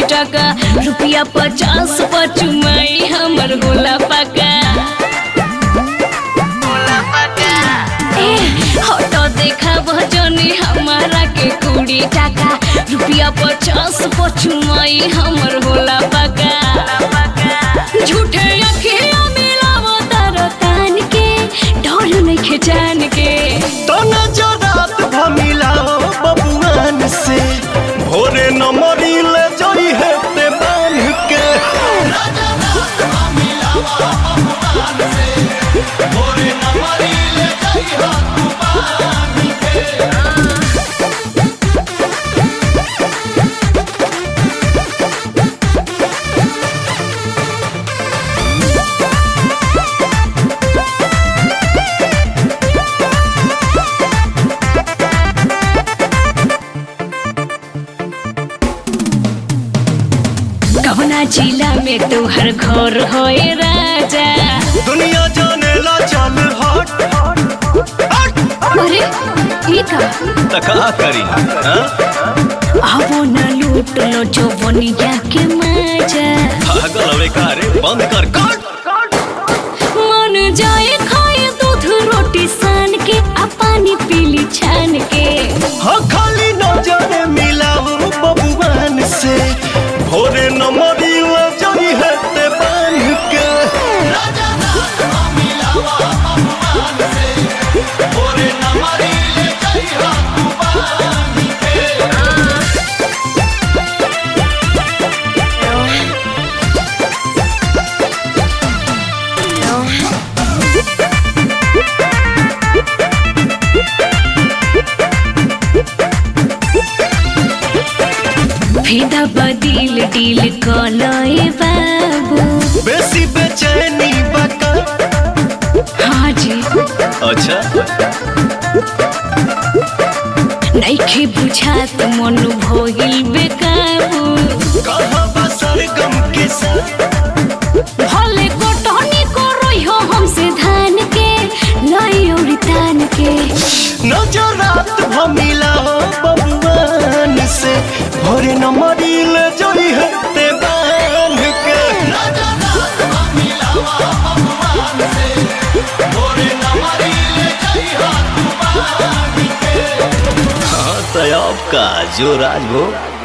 टका रुपया पचास पचुमाई हमर होला पका ए हटो देखा भजनी हमारा के कुड़ी टका रुपया पचास पचुमाई हमर होला पका झूठे अखिया मिलावो तारो कान के डर नहीं जान के तो नजरात भमिलाओ बबुआन से भोरे न मरिले जई है ते बांध के कवना जिला में तोहर घर होए राजा दुनिया जाने ला चल हट हट अरे ई का तका करी हाँ? आवो न लूट लो जो बनिया के मजा पागल हवे का रे बंद कर कट मन जाए खाए दूध रोटी सान के आ पानी पीली छान के हाँ खाली नजर मिलाओ बबुआन से भोरे न मरिले जई है ते बांध के फेदा बदिल डील कलए बाबू बेसी बेचैनी बका हाँ जी अच्छा नइखे बुझात मन भइल बेकाबू कहाँ बसर गम के साथ भले कोटनी करई हो हमसे धान के लाई औरी तान के नजरात भमिला बबुआन से भोरे न मरिल जई है ते बांध के हाँ तो अब का जो राजभोग